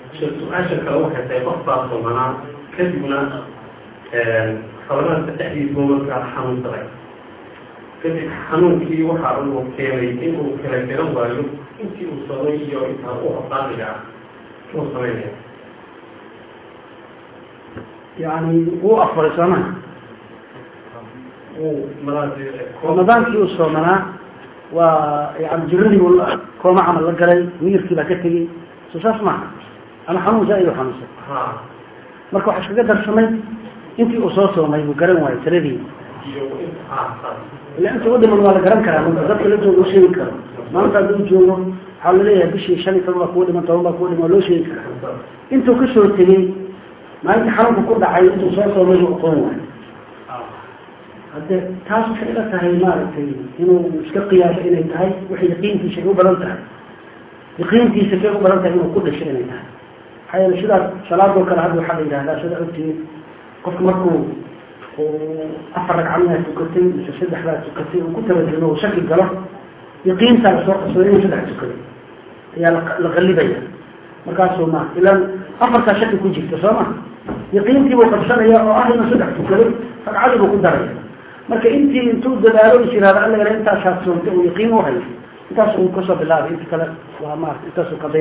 su-aasha kale waxay tahay qof baa soomanaa kadibna rabadaanka dhexdiisa markaa xanuunsaday kadib xanuunkii waxa uu keenay inuu kala garan waayo intii uu soomay iyo intaa u hoqaadiga ah uu samaynaya yani wuu afuray sooma uu ramadaankii uu soomanaa waa yani jiradii uu kooma camal la galay miyirkii baa ka tegey soo saas maaha ama xanuun zaaid u xanuunsan ha marka waxa iskaga darsamay intii uu soo soomay buu garan waayo tiradii iyo ha saas ila inta udhiman waa la garan karaa marka dadka la jooga u sheegi karo maanta hadduu joogo waxaa laleeyahay bishii shan iyo toban baa kuwa dhiman toban baa kuwa dhiman waa loo sheegi karaa intuu kasoo tegey maalinta xanuunka ku dhacay intuu soo soomay buu aqoon waayo hadde taas waxay ila tahay maaragtay inuu iska qiyaaso inay tahay waxay yaqiintiisa ay u badan tahay yaqiintiisa kay u badan tahay inuu ku dhasho inay tahay maxaa yeele sidaas salaadoo kale hadda waxaa la yidhahdaa sida ogtihiin qofka markuu uu afar ragcadna tukatay mise saddex baa tukatay uu ku tabadilmo uu shaki galo yaqiintaa lasoo qabsado inuu saddex tukaday ayaa la la qallibaya markaasuu ma ilaan afartaa shaki ku jirta soo ma yaqiintii buu qabsanaya oo ah inuu saddex tukaday ragcadii buu ku daraya marka intii intuu dadaalo is yihahdo alla yala intaasaa soomta uu yaqiin u hayo intaas uu kasoo bilaabay inta kale waa maarata intaasuu qadaya